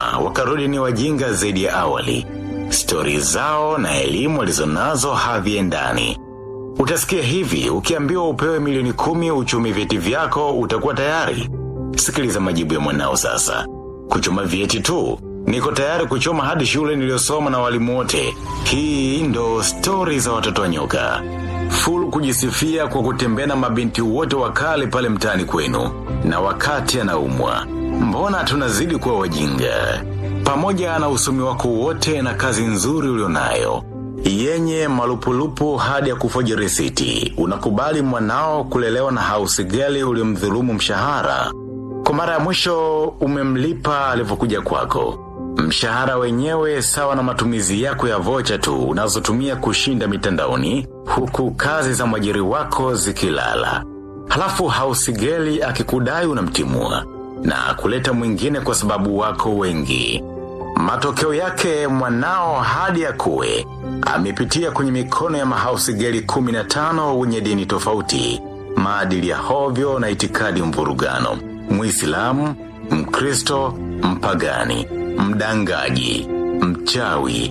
wakarudi ni wajinga zaidi ya awali. Stori zao na elimu walizonazo haviendani. Utasikia hivi, ukiambiwa upewe milioni kumi uchumi vyeti vyako utakuwa tayari. Sikiliza majibu ya mwanao sasa. Kuchoma vyeti tu, niko tayari kuchoma hadi shule niliyosoma na walimu wote. Hii ndo stori za watoto wa nyoka. Full kujisifia kwa kutembea na mabinti wote wakali pale mtaani kwenu. Na wakati anaumwa. Mbona tunazidi kuwa wajinga? Pamoja na usomi wako wote na kazi nzuri ulionayo. Yenye malupulupu hadi ya kufoji risiti. Unakubali mwanao kulelewa na house girl uliomdhulumu mshahara. Kwa mara ya mwisho umemlipa alivyokuja kwako. Mshahara wenyewe sawa na matumizi yako ya vocha tu unazotumia kushinda mitandaoni huku kazi za mwajiri wako zikilala. Halafu hausigeli akikudai unamtimua na kuleta mwingine kwa sababu wako wengi. Matokeo yake mwanao hadi ya kuwe amepitia kwenye mikono ya mahausigeli 15 wenye dini tofauti, maadili ya hovyo na itikadi mvurugano. Muislamu, Mkristo, mpagani, mdangaji, mchawi,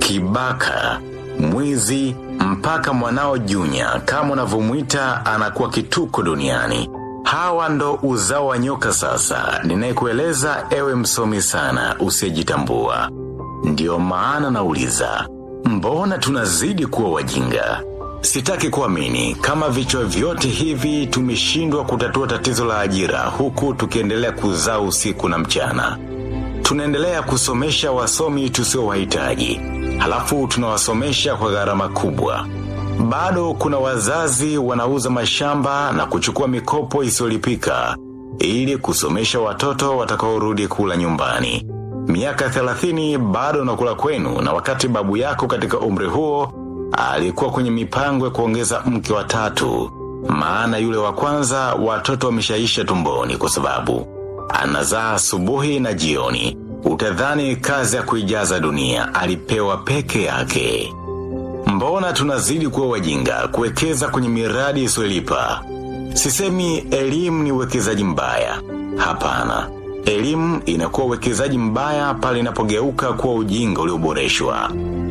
kibaka, mwizi, mpaka mwanao Junya kama unavyomwita anakuwa kituko duniani. Hawa ndo uzao wa nyoka sasa, ninayekueleza ewe msomi sana usiyejitambua. Ndiyo maana nauliza, mbona tunazidi kuwa wajinga? Sitaki kuamini kama vichwa vyote hivi tumeshindwa kutatua tatizo la ajira huku tukiendelea kuzaa usiku na mchana. Tunaendelea kusomesha wasomi tusio wahitaji. Halafu tunawasomesha kwa gharama kubwa. Bado kuna wazazi wanauza mashamba na kuchukua mikopo isiyolipika ili kusomesha watoto watakaorudi kula nyumbani. Miaka 30 bado unakula kwenu na wakati babu yako katika umri huo alikuwa kwenye mipango ya kuongeza mke wa tatu. Maana yule wa kwanza watoto wameshaisha tumboni kwa sababu anazaa asubuhi na jioni. Utadhani kazi ya kuijaza dunia alipewa peke yake. Mbona tunazidi kuwa wajinga kuwekeza kwenye miradi isiyolipa? Sisemi elimu ni uwekezaji mbaya. Hapana. Elimu inakuwa uwekezaji mbaya pale inapogeuka kuwa ujinga ulioboreshwa.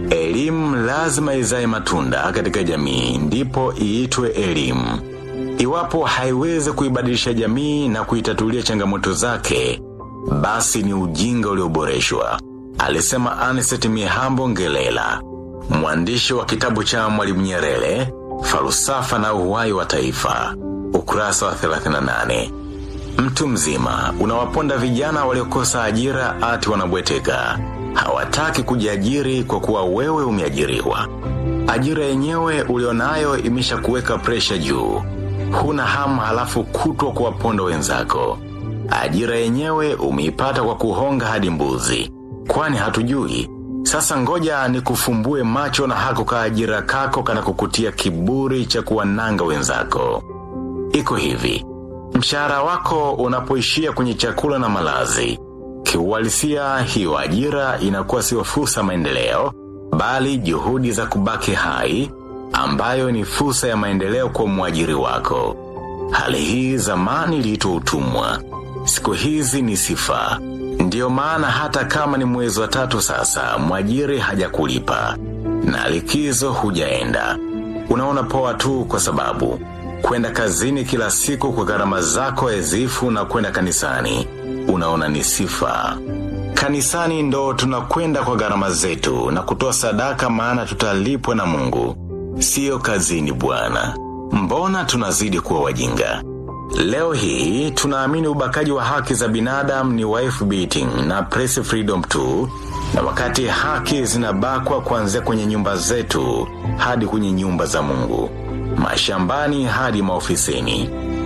Elimu lazima izae matunda katika jamii ndipo iitwe elimu. Iwapo haiwezi kuibadilisha jamii na kuitatulia changamoto zake, basi ni ujinga ulioboreshwa. Alisema Aniseti Mihambo Ngelela, mwandishi wa kitabu cha Mwalimu Nyerere, falsafa na uhai wa taifa, ukurasa wa 38. Mtu mzima, unawaponda vijana waliokosa ajira ati wanabweteka. Hawataki kujiajiri kwa kuwa wewe umeajiriwa. Ajira yenyewe ulionayo imesha kuweka presha juu. Huna hamu halafu kutwa kuwaponda wenzako. Ajira yenyewe umeipata kwa kuhonga hadi mbuzi. Kwani hatujui. Sasa ngoja ni kufumbue macho na hako ka ajira kako kana kukutia kiburi cha kuwananga wenzako. Iko hivi. Mshahara wako unapoishia kwenye chakula na malazi. Kiuhalisia hiyo ajira inakuwa sio fursa maendeleo, bali juhudi za kubaki hai, ambayo ni fursa ya maendeleo kwa mwajiri wako. Hali hii zamani iliitwa utumwa. Siku hizi ni sifa. Ndiyo maana hata kama ni mwezi wa tatu sasa, mwajiri hajakulipa. Na likizo hujaenda. Unaona poa tu kwa sababu kwenda kazini kila siku kwa gharama zako ezifu na kwenda kanisani. Unaona ni sifa. Kanisani ndo tunakwenda kwa gharama zetu na kutoa sadaka maana tutalipwa na mungu. Sio kazini bwana. Mbona tunazidi kuwa wajinga? Leo hii tunaamini ubakaji wa haki za binadamu ni wife beating na press freedom tu na wakati haki zinabakwa kuanzia kwenye nyumba zetu hadi kwenye nyumba za mungu. Mashambani hadi maofisini.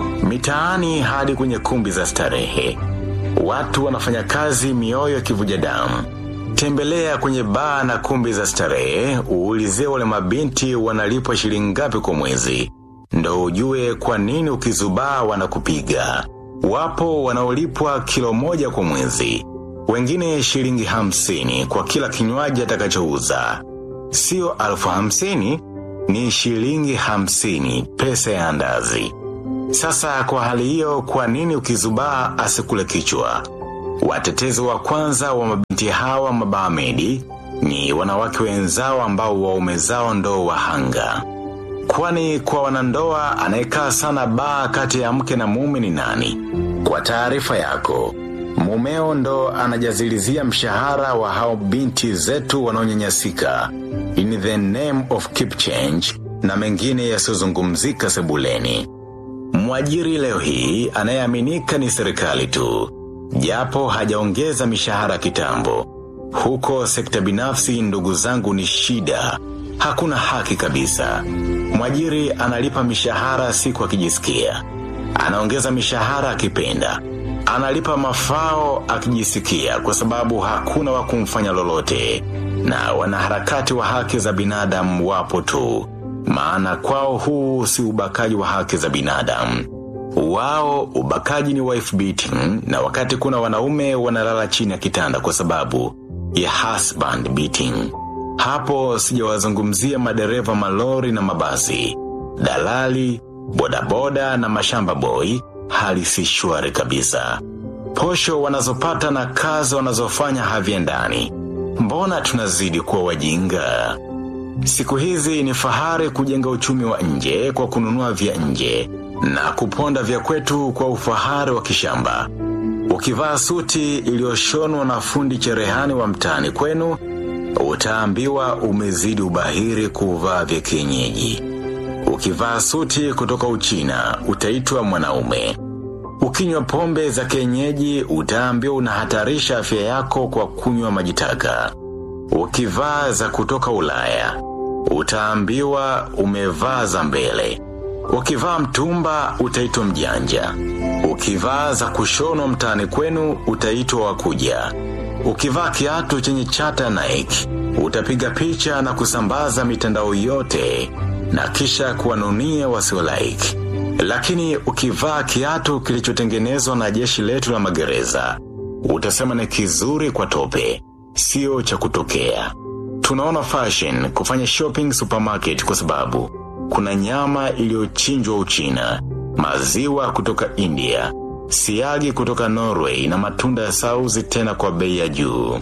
Mitaani hadi kwenye kumbi za starehe. Watu wanafanya kazi mioyo kivuja damu. Tembelea kwenye baa na kumbi za starehe, uulizie wale mabinti wanalipwa shilingi ngapi kwa mwezi. Ndo ujue kwa nini ukizubaa wanakupiga. Wapo wanaolipwa kilo moja kwa mwezi. Wengine shilingi hamsini kwa kila kinywaji atakachouza. Sio alfu hamsini, ni shilingi hamsini pesa ya andazi. Sasa kwa hali hiyo kwa nini ukizubaa asikule kichwa? Watetezi wa kwanza wa mabinti hawa mabahamedi ni wanawake wenzao ambao waume zao ndo wahanga. Kwani kwa wanandoa anayekaa sana baa kati ya mke na mume ni nani? Kwa taarifa yako, mumeo ndo anajazilizia mshahara wa hao binti zetu wanaonyanyasika in the name of keep change na mengine yasiyozungumzika sebuleni. Mwajiri leo hii anayeaminika ni serikali tu, japo hajaongeza mishahara kitambo. Huko sekta binafsi, ndugu zangu, ni shida, hakuna haki kabisa. Mwajiri analipa mishahara siku akijisikia, anaongeza mishahara akipenda, analipa mafao akijisikia, kwa sababu hakuna wa kumfanya lolote, na wanaharakati wa haki za binadamu wapo tu maana kwao huu si ubakaji wa haki za binadamu. Wao ubakaji ni wife beating, na wakati kuna wanaume wanalala chini ya kitanda kwa sababu ya husband beating. Hapo sijawazungumzia madereva malori na mabasi, dalali, bodaboda na mashamba boy, hali si shwari kabisa. Posho wanazopata na kazi wanazofanya haviendani. Mbona tunazidi kuwa wajinga? Siku hizi ni fahari kujenga uchumi wa nje kwa kununua vya nje na kuponda vya kwetu kwa ufahari wa kishamba. Ukivaa suti iliyoshonwa na fundi cherehani wa mtaani kwenu, utaambiwa umezidi ubahiri kuvaa vya kienyeji. Ukivaa suti kutoka Uchina, utaitwa mwanaume. Ukinywa pombe za kienyeji, utaambiwa unahatarisha afya yako kwa kunywa majitaka. Ukivaa za kutoka Ulaya, utaambiwa umevaa za mbele. Ukivaa mtumba, utaitwa mjanja. Ukivaa za kushonwa mtaani kwenu, utaitwa wakuja. Ukivaa kiatu chenye chata Nike, utapiga picha na kusambaza mitandao yote na kisha kuwanunia wasio like. Lakini ukivaa kiatu kilichotengenezwa na jeshi letu la magereza, utasema ni kizuri kwa tope sio cha kutokea. Tunaona fashion kufanya shopping supermarket kwa sababu kuna nyama iliyochinjwa Uchina, maziwa kutoka India, siagi kutoka Norway na matunda ya sauzi tena kwa bei ya juu.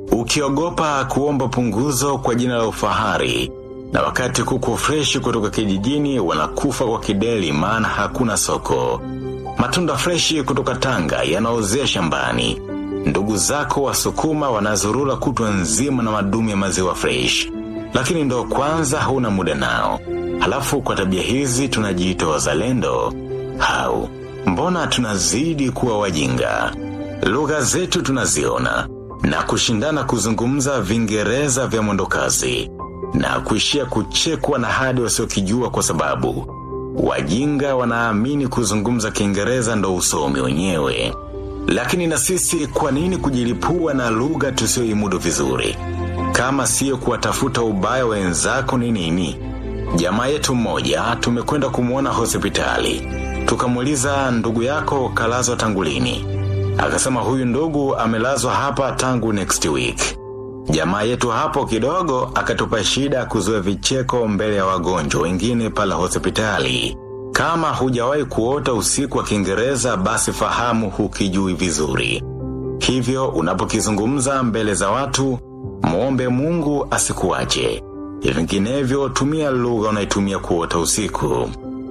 Ukiogopa kuomba punguzo kwa jina la ufahari na wakati kuku freshi kutoka kijijini wanakufa kwa kideli maana hakuna soko. Matunda freshi kutoka Tanga yanaozea shambani ndugu zako wasukuma wanazurura kutwa nzima na madumu ya maziwa fresh, lakini ndo kwanza hauna muda nao. Halafu kwa tabia hizi tunajiita wazalendo? Hau, mbona tunazidi kuwa wajinga? Lugha zetu tunaziona na kushindana kuzungumza Vingereza vya mwendokasi na kuishia kuchekwa na hadi wasiokijua kwa sababu wajinga wanaamini kuzungumza Kiingereza ndo usomi wenyewe. Lakini na sisi kwa nini kujilipua na lugha tusioimudu vizuri? Kama siyo kuwatafuta ubaya wenzako ni nini? Jamaa yetu mmoja tumekwenda kumwona hospitali. Tukamuuliza ndugu yako kalazwa tangu lini? Akasema huyu ndugu amelazwa hapa tangu next week. Jamaa yetu hapo kidogo akatupa shida kuzoea vicheko mbele ya wagonjwa wengine pala hospitali. Kama hujawahi kuota usiku wa Kiingereza basi fahamu hukijui vizuri. Hivyo unapokizungumza mbele za watu, muombe Mungu asikuache. Vinginevyo tumia lugha unaitumia kuota usiku.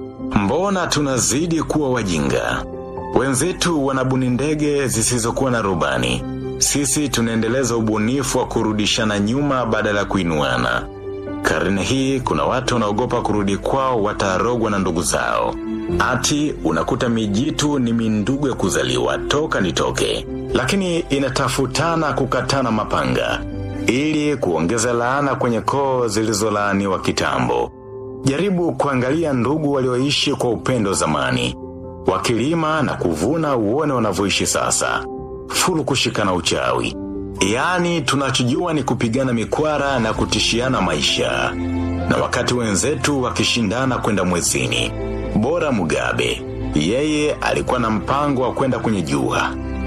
Mbona tunazidi kuwa wajinga? Wenzetu wanabuni ndege zisizokuwa na rubani. Sisi tunaendeleza ubunifu wa kurudishana nyuma badala ya kuinuana. Karne hii kuna watu wanaogopa kurudi kwao watarogwa na ndugu zao. Ati unakuta mijitu ni mindugu ya kuzaliwa toka nitoke. Lakini inatafutana kukatana mapanga. Ili kuongeza laana kwenye koo zilizolaaniwa kitambo. Jaribu kuangalia ndugu walioishi kwa upendo zamani. Wakilima na kuvuna uone wanavyoishi sasa. Fulu kushikana uchawi. Yaani tunachojua ni kupigana mikwara na kutishiana maisha. Na wakati wenzetu wakishindana kwenda mwezini. Bora Mugabe. Yeye alikuwa na mpango wa kwenda kwenye jua.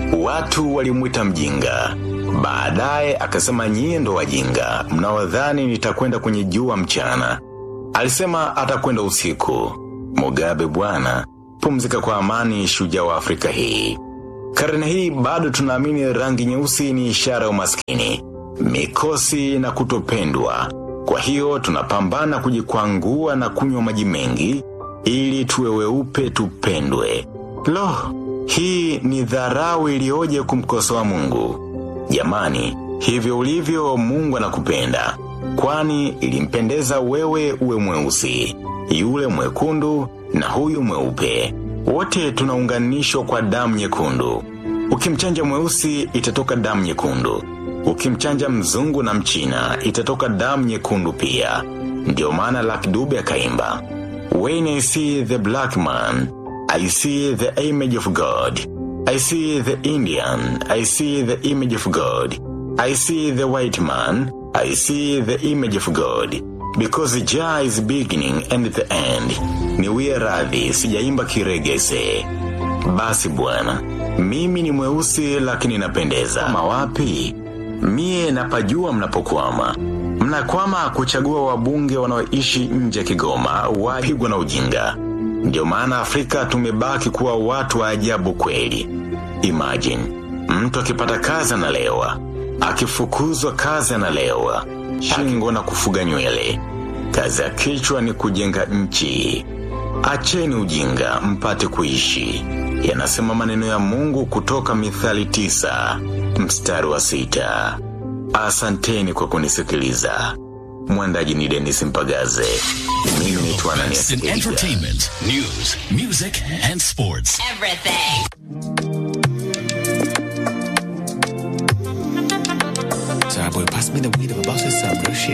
Watu walimwita mjinga. Baadaye akasema nyie ndo wajinga. Mnaodhani nitakwenda kwenye jua mchana. Alisema atakwenda usiku. Mugabe bwana, pumzika kwa amani shujaa wa Afrika hii. Karne hii bado tunaamini rangi nyeusi ni ishara ya umaskini, mikosi na kutopendwa. Kwa hiyo tunapambana kujikwangua na kunywa maji mengi ili tuwe weupe tupendwe. Lo, hii ni dharau iliyoje kumkosoa Mungu. Jamani, hivyo ulivyo Mungu anakupenda. Kwani ilimpendeza wewe uwe mweusi, yule mwekundu na huyu mweupe. Wote tunaunganishwa kwa damu nyekundu. Ukimchanja mweusi itatoka damu nyekundu. Ukimchanja mzungu na mchina itatoka damu nyekundu pia. Ndio maana Lucky Dube akaimba. When I see the black man, I see the image of God. I see the Indian, I see the image of God. I see the white man, I see the image of God. Because Jah is beginning and the end. Niwie radhi, sijaimba kiregese. Basi bwana, mimi ni mweusi lakini napendeza. Mawapi? Mie napajua mnapokwama. Mnakwama kuchagua wabunge wanaoishi nje ya Kigoma wapigwa na ujinga. Ndio maana Afrika tumebaki kuwa watu wa ajabu kweli. Imagine, mtu akipata kazi analewa, akifukuzwa kazi analewa, shingo na kufuga nywele. Kazi ya kichwa ni kujenga nchi. Acheni ujinga mpate kuishi. Yanasema maneno ya Mungu kutoka Mithali tisa, mstari wa sita. Asanteni kwa kunisikiliza. Mwandaji ni Dennis Mpagaze. Mimi ni Ananias in Edgar. entertainment, news, music, and sports. Everything. Sorry, boy, pass me the weed. I'm about to say some real shit.